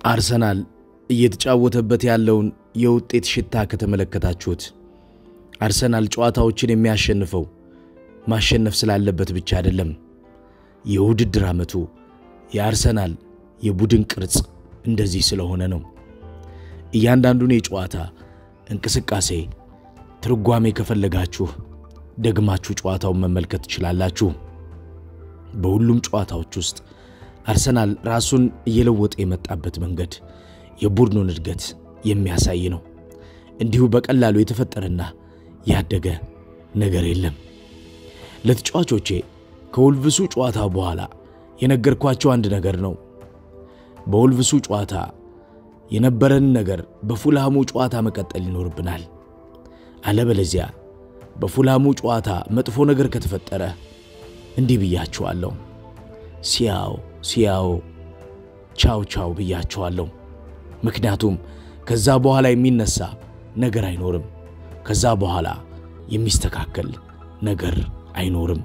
አርሰናል እየተጫወተበት ያለውን የውጤት ሽታ ከተመለከታችሁት አርሰናል ጨዋታዎችን የሚያሸንፈው ማሸነፍ ስላለበት ብቻ አይደለም። የውድድር ዓመቱ የአርሰናል የቡድን ቅርጽ እንደዚህ ስለሆነ ነው። እያንዳንዱን የጨዋታ እንቅስቃሴ ትርጓሜ ከፈለጋችሁ ደግማችሁ ጨዋታውን መመልከት ትችላላችሁ። በሁሉም ጨዋታዎች ውስጥ አርሰናል ራሱን እየለወጠ የመጣበት መንገድ የቡድኑን እድገት የሚያሳይ ነው። እንዲሁ በቀላሉ የተፈጠረና ያደገ ነገር የለም። ለተጫዋቾቼ ከወልቭሱ ጨዋታ በኋላ የነገርኳቸው አንድ ነገር ነው። በወልቭሱ ጨዋታ የነበረን ነገር በፉልሃሙ ጨዋታ መቀጠል ይኖርብናል። አለበለዚያ በፉልሃሙ ጨዋታ መጥፎ ነገር ከተፈጠረ እንዲህ ብያችኋለሁ፣ ሲያው ሲያው ቻው ቻው ብያችኋለሁ። ምክንያቱም ከዛ በኋላ የሚነሳ ነገር አይኖርም። ከዛ በኋላ የሚስተካከል ነገር አይኖርም።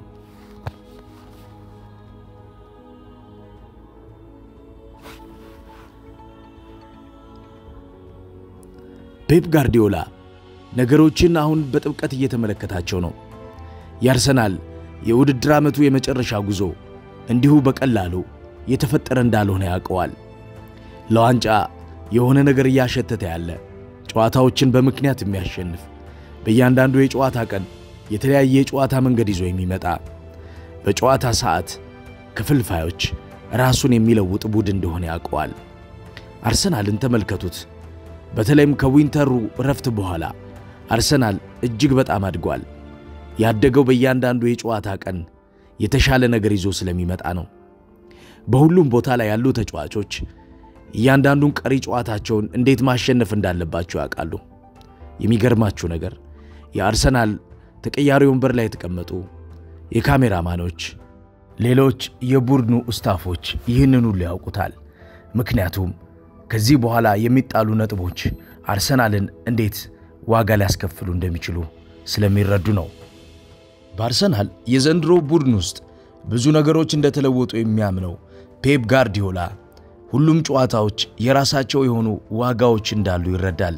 ፔፕ ጋርዲዮላ ነገሮችን አሁን በጥብቀት እየተመለከታቸው ነው። የአርሰናል የውድድር ዓመቱ የመጨረሻ ጉዞ እንዲሁ በቀላሉ የተፈጠረ እንዳልሆነ ያውቀዋል። ለዋንጫ የሆነ ነገር እያሸተተ ያለ ጨዋታዎችን በምክንያት የሚያሸንፍ በእያንዳንዱ የጨዋታ ቀን የተለያየ የጨዋታ መንገድ ይዞ የሚመጣ በጨዋታ ሰዓት ክፍልፋዮች ራሱን የሚለውጥ ቡድን እንደሆነ ያውቀዋል። አርሰናልን ተመልከቱት። በተለይም ከዊንተሩ እረፍት በኋላ አርሰናል እጅግ በጣም አድጓል። ያደገው በእያንዳንዱ የጨዋታ ቀን የተሻለ ነገር ይዞ ስለሚመጣ ነው። በሁሉም ቦታ ላይ ያሉ ተጫዋቾች እያንዳንዱን ቀሪ ጨዋታቸውን እንዴት ማሸነፍ እንዳለባቸው ያውቃሉ። የሚገርማችሁ ነገር የአርሰናል ተቀያሪ ወንበር ላይ የተቀመጡ የካሜራማኖች፣ ሌሎች የቡድኑ እስታፎች ይህንን ሁሉ ያውቁታል። ምክንያቱም ከዚህ በኋላ የሚጣሉ ነጥቦች አርሰናልን እንዴት ዋጋ ሊያስከፍሉ እንደሚችሉ ስለሚረዱ ነው። በአርሰናል የዘንድሮ ቡድን ውስጥ ብዙ ነገሮች እንደተለወጡ የሚያምነው ፔፕ ጋርዲዮላ ሁሉም ጨዋታዎች የራሳቸው የሆኑ ዋጋዎች እንዳሉ ይረዳል።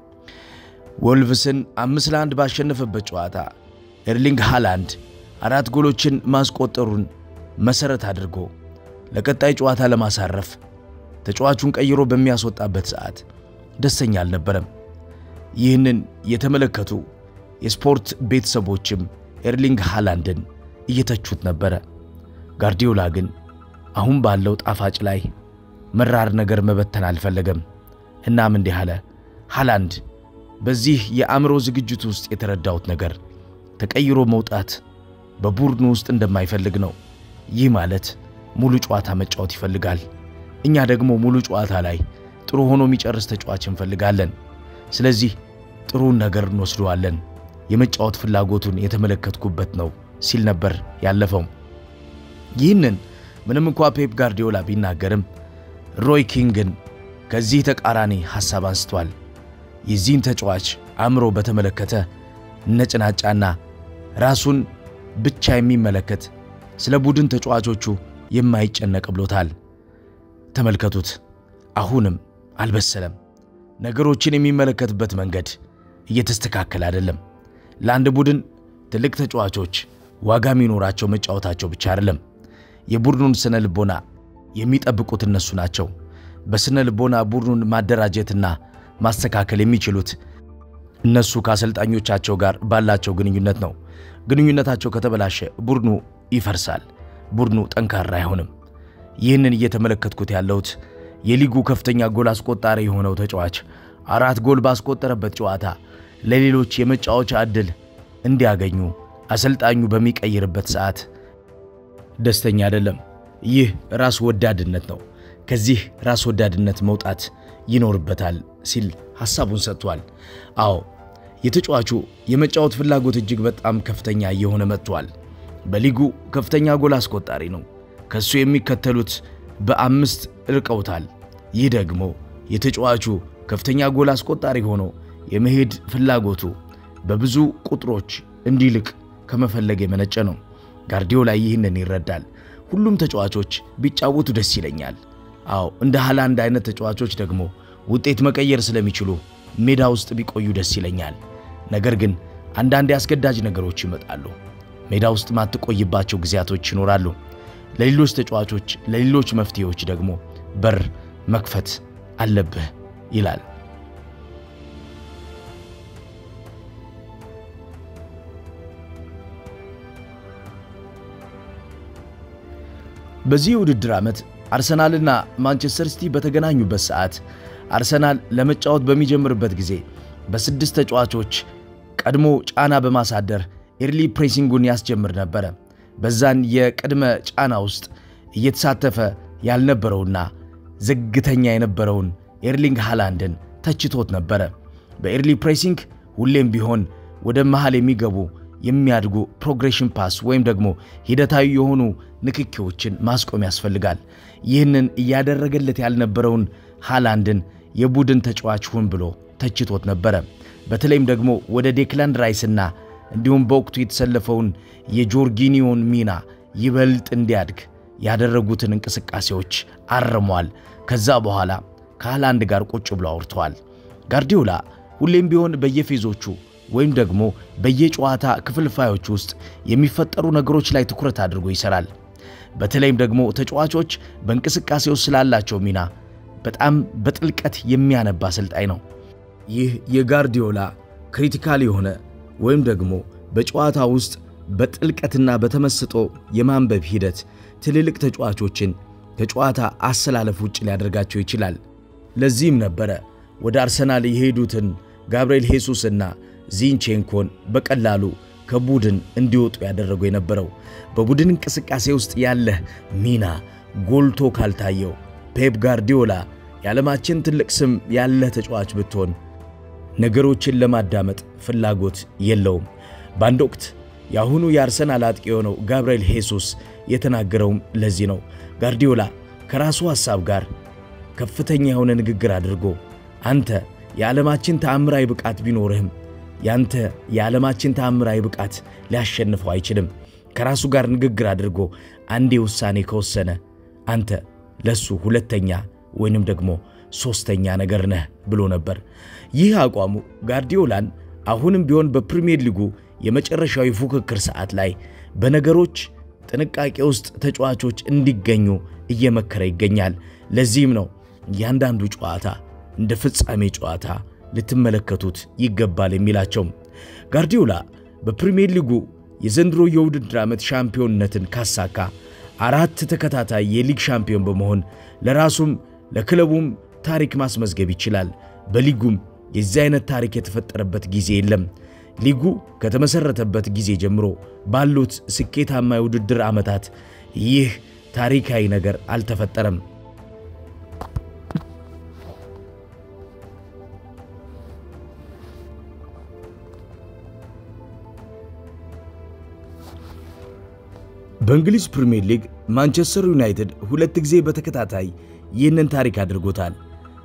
ወልቭስን አምስት ለአንድ ባሸነፈበት ጨዋታ ኤርሊንግ ሃላንድ አራት ጎሎችን ማስቆጠሩን መሠረት አድርጎ ለቀጣይ ጨዋታ ለማሳረፍ ተጫዋቹን ቀይሮ በሚያስወጣበት ሰዓት ደስተኛ አልነበረም። ይህንን የተመለከቱ የስፖርት ቤተሰቦችም ኤርሊንግ ሃላንድን እየተቹት ነበረ። ጋርዲዮላ ግን አሁን ባለው ጣፋጭ ላይ መራር ነገር መበተን አልፈለገም። እናም እንዲህ አለ፣ ሃላንድ በዚህ የአእምሮ ዝግጅት ውስጥ የተረዳሁት ነገር ተቀይሮ መውጣት በቡድኑ ውስጥ እንደማይፈልግ ነው። ይህ ማለት ሙሉ ጨዋታ መጫወት ይፈልጋል። እኛ ደግሞ ሙሉ ጨዋታ ላይ ጥሩ ሆኖ የሚጨርስ ተጫዋች እንፈልጋለን። ስለዚህ ጥሩን ነገር እንወስደዋለን። የመጫወት ፍላጎቱን የተመለከትኩበት ነው ሲል ነበር ያለፈው። ይህንን ምንም እንኳ ፔፕ ጋርዲዮላ ቢናገርም ሮይ ኪንግን ከዚህ ተቃራኒ ሐሳብ አንስቷል። የዚህን ተጫዋች አእምሮ በተመለከተ ነጭናጫና ራሱን ብቻ የሚመለከት ስለ ቡድን ተጫዋቾቹ የማይጨነቅ ብሎታል። ተመልከቱት። አሁንም አልበሰለም። ነገሮችን የሚመለከትበት መንገድ እየተስተካከለ አይደለም። ለአንድ ቡድን ትልቅ ተጫዋቾች ዋጋ የሚኖራቸው መጫወታቸው ብቻ አይደለም። የቡድኑን ስነ ልቦና የሚጠብቁት እነሱ ናቸው። በስነ ልቦና ቡድኑን ማደራጀትና ማስተካከል የሚችሉት እነሱ ከአሰልጣኞቻቸው ጋር ባላቸው ግንኙነት ነው። ግንኙነታቸው ከተበላሸ ቡድኑ ይፈርሳል። ቡድኑ ጠንካራ አይሆንም። ይህንን እየተመለከትኩት ያለሁት የሊጉ ከፍተኛ ጎል አስቆጣሪ የሆነው ተጫዋች አራት ጎል ባስቆጠረበት ጨዋታ ለሌሎች የመጫወቻ ዕድል እንዲያገኙ አሰልጣኙ በሚቀይርበት ሰዓት ደስተኛ አይደለም። ይህ ራስ ወዳድነት ነው። ከዚህ ራስ ወዳድነት መውጣት ይኖርበታል ሲል ሐሳቡን ሰጥቷል። አዎ የተጫዋቹ የመጫወት ፍላጎት እጅግ በጣም ከፍተኛ እየሆነ መጥቷል። በሊጉ ከፍተኛ ጎል አስቆጣሪ ነው። ከሱ የሚከተሉት በአምስት ርቀውታል። ይህ ደግሞ የተጫዋቹ ከፍተኛ ጎል አስቆጣሪ ሆኖ የመሄድ ፍላጎቱ በብዙ ቁጥሮች እንዲልቅ ከመፈለግ የመነጨ ነው። ጋርዲዮላ ይህንን ይረዳል። ሁሉም ተጫዋቾች ቢጫወቱ ደስ ይለኛል፣ አዎ እንደ ሃላንድ አይነት ተጫዋቾች ደግሞ ውጤት መቀየር ስለሚችሉ ሜዳ ውስጥ ቢቆዩ ደስ ይለኛል። ነገር ግን አንዳንድ አስገዳጅ ነገሮች ይመጣሉ። ሜዳ ውስጥ ማትቆይባቸው ጊዜያቶች ይኖራሉ። ለሌሎች ተጫዋቾች፣ ለሌሎች መፍትሄዎች ደግሞ በር መክፈት አለብህ ይላል። በዚህ የውድድር ዓመት አርሰናልና ማንቸስተር ሲቲ በተገናኙበት ሰዓት አርሰናል ለመጫወት በሚጀምርበት ጊዜ በስድስት ተጫዋቾች ቀድሞ ጫና በማሳደር ኤርሊ ፕሬሲንጉን ያስጀምር ነበረ። በዛን የቅድመ ጫና ውስጥ እየተሳተፈ ያልነበረውና ዝግተኛ የነበረውን ኤርሊንግ ሃላንድን ተችቶት ነበረ። በኤርሊ ፕሬሲንግ ሁሌም ቢሆን ወደ መሃል የሚገቡ የሚያድጉ ፕሮግሬሽን ፓስ ወይም ደግሞ ሂደታዊ የሆኑ ንክኪዎችን ማስቆም ያስፈልጋል። ይህንን እያደረገለት ያልነበረውን ሃላንድን የቡድን ተጫዋች ሁን ብሎ ተችቶት ነበረ። በተለይም ደግሞ ወደ ዴክላን ራይስና እንዲሁም በወቅቱ የተሰለፈውን የጆርጊኒዮን ሚና ይበልጥ እንዲያድግ ያደረጉትን እንቅስቃሴዎች አርሟል። ከዛ በኋላ ከሃላንድ ጋር ቁጭ ብሎ አውርተዋል። ጋርዲዮላ ሁሌም ቢሆን በየፌዞቹ ወይም ደግሞ በየጨዋታ ክፍልፋዮች ውስጥ የሚፈጠሩ ነገሮች ላይ ትኩረት አድርጎ ይሰራል። በተለይም ደግሞ ተጫዋቾች በእንቅስቃሴ ውስጥ ስላላቸው ሚና በጣም በጥልቀት የሚያነባ አሰልጣኝ ነው። ይህ የጋርዲዮላ ክሪቲካል የሆነ ወይም ደግሞ በጨዋታ ውስጥ በጥልቀትና በተመስጦ የማንበብ ሂደት ትልልቅ ተጫዋቾችን ከጨዋታ አሰላለፍ ውጭ ሊያደርጋቸው ይችላል። ለዚህም ነበረ ወደ አርሰናል የሄዱትን ጋብርኤል ሄሱስና ዚንቼንኮን በቀላሉ ከቡድን እንዲወጡ ያደረገው የነበረው። በቡድን እንቅስቃሴ ውስጥ ያለህ ሚና ጎልቶ ካልታየው ፔፕ ጋርዲዮላ የዓለማችን ትልቅ ስም ያለህ ተጫዋች ብትሆን ነገሮችን ለማዳመጥ ፍላጎት የለውም። በአንድ ወቅት የአሁኑ የአርሰናል አጥቂ የሆነው ጋብርኤል ሄሱስ የተናገረውም ለዚህ ነው። ጋርዲዮላ ከራሱ ሐሳብ ጋር ከፍተኛ የሆነ ንግግር አድርጎ አንተ የዓለማችን ተአምራዊ ብቃት ቢኖርህም ያንተ የዓለማችን ተአምራዊ ብቃት ሊያሸንፈው አይችልም። ከራሱ ጋር ንግግር አድርጎ አንዴ ውሳኔ ከወሰነ አንተ ለሱ ሁለተኛ ወይንም ደግሞ ሦስተኛ ነገር ነህ ብሎ ነበር። ይህ አቋሙ ጋርዲዮላን አሁንም ቢሆን በፕሪሚየር ሊጉ የመጨረሻዊ ፉክክር ሰዓት ላይ በነገሮች ጥንቃቄ ውስጥ ተጫዋቾች እንዲገኙ እየመከረ ይገኛል። ለዚህም ነው እያንዳንዱ ጨዋታ እንደ ፍጻሜ ጨዋታ ልትመለከቱት ይገባል የሚላቸው። ጋርዲዮላ በፕሪሚየር ሊጉ የዘንድሮ የውድድር ዓመት ሻምፒዮንነትን ካሳካ አራት ተከታታይ የሊግ ሻምፒዮን በመሆን ለራሱም ለክለቡም ታሪክ ማስመዝገብ ይችላል። በሊጉም የዚህ አይነት ታሪክ የተፈጠረበት ጊዜ የለም። ሊጉ ከተመሠረተበት ጊዜ ጀምሮ ባሉት ስኬታማ የውድድር ዓመታት ይህ ታሪካዊ ነገር አልተፈጠረም። በእንግሊዝ ፕሪምየር ሊግ ማንቸስተር ዩናይትድ ሁለት ጊዜ በተከታታይ ይህንን ታሪክ አድርጎታል።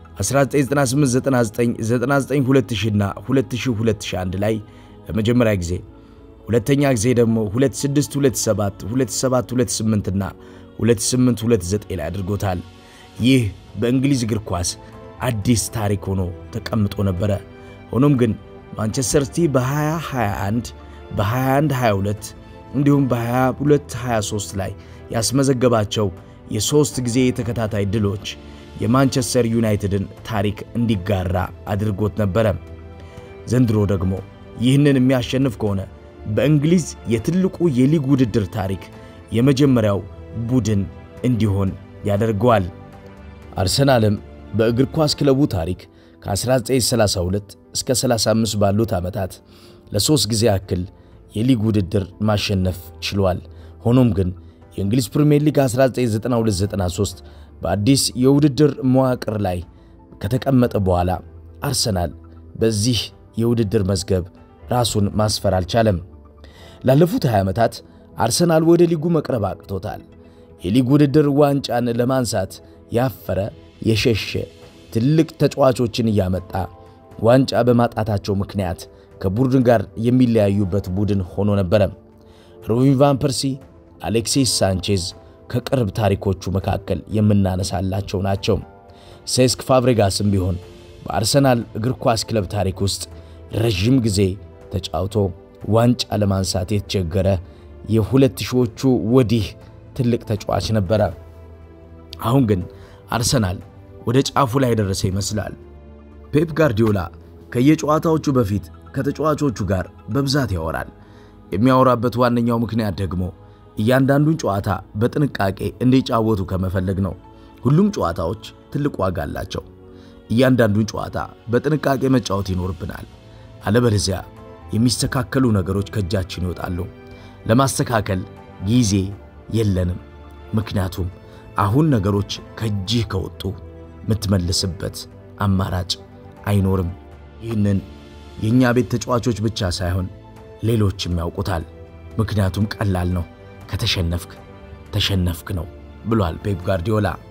1998፣ 99፣ 2000 እና 2001 ላይ ለመጀመሪያ ጊዜ፣ ሁለተኛ ጊዜ ደግሞ 26፣ 27፣ 27፣ 28 እና 28፣ 29 ላይ አድርጎታል። ይህ በእንግሊዝ እግር ኳስ አዲስ ታሪክ ሆኖ ተቀምጦ ነበረ። ሆኖም ግን ማንቸስተር ሲቲ በ2021 በ21 22 እንዲሁም በ22 23 ላይ ያስመዘገባቸው የሦስት ጊዜ የተከታታይ ድሎች የማንቸስተር ዩናይትድን ታሪክ እንዲጋራ አድርጎት ነበረ። ዘንድሮ ደግሞ ይህንን የሚያሸንፍ ከሆነ በእንግሊዝ የትልቁ የሊግ ውድድር ታሪክ የመጀመሪያው ቡድን እንዲሆን ያደርገዋል። አርሰናልም በእግር ኳስ ክለቡ ታሪክ ከ1932 እስከ 35 ባሉት ዓመታት ለሦስት ጊዜ ያክል የሊግ ውድድር ማሸነፍ ችሏል። ሆኖም ግን የእንግሊዝ ፕሪምየር ሊግ 1992-93 በአዲስ የውድድር መዋቅር ላይ ከተቀመጠ በኋላ አርሰናል በዚህ የውድድር መዝገብ ራሱን ማስፈር አልቻለም። ላለፉት 20 ዓመታት አርሰናል ወደ ሊጉ መቅረብ አቅቶታል። የሊግ ውድድር ዋንጫን ለማንሳት ያፈረ የሸሸ ትልቅ ተጫዋቾችን እያመጣ ዋንጫ በማጣታቸው ምክንያት ከቡድን ጋር የሚለያዩበት ቡድን ሆኖ ነበረ። ሮቢን ቫን ፐርሲ፣ አሌክሲስ ሳንቼዝ፣ ከቅርብ ታሪኮቹ መካከል የምናነሳላቸው ናቸው። ሴስክ ፋብሬጋስም ቢሆን በአርሰናል እግር ኳስ ክለብ ታሪክ ውስጥ ረዥም ጊዜ ተጫውቶ ዋንጫ ለማንሳት የተቸገረ የሁለት ሺዎቹ ወዲህ ትልቅ ተጫዋች ነበረ። አሁን ግን አርሰናል ወደ ጫፉ ላይ የደረሰ ይመስላል። ፔፕ ጋርዲዮላ ከየጨዋታዎቹ በፊት ከተጫዋቾቹ ጋር በብዛት ያወራል። የሚያወራበት ዋነኛው ምክንያት ደግሞ እያንዳንዱን ጨዋታ በጥንቃቄ እንዲጫወቱ ከመፈለግ ነው። ሁሉም ጨዋታዎች ትልቅ ዋጋ አላቸው። እያንዳንዱን ጨዋታ በጥንቃቄ መጫወት ይኖርብናል። አለበለዚያ የሚስተካከሉ ነገሮች ከእጃችን ይወጣሉ። ለማስተካከል ጊዜ የለንም። ምክንያቱም አሁን ነገሮች ከእጅህ ከወጡ የምትመልስበት አማራጭ አይኖርም። ይህንን የእኛ ቤት ተጫዋቾች ብቻ ሳይሆን ሌሎችም ያውቁታል። ምክንያቱም ቀላል ነው። ከተሸነፍክ ተሸነፍክ ነው ብሏል ፔፕ ጋርዲዮላ።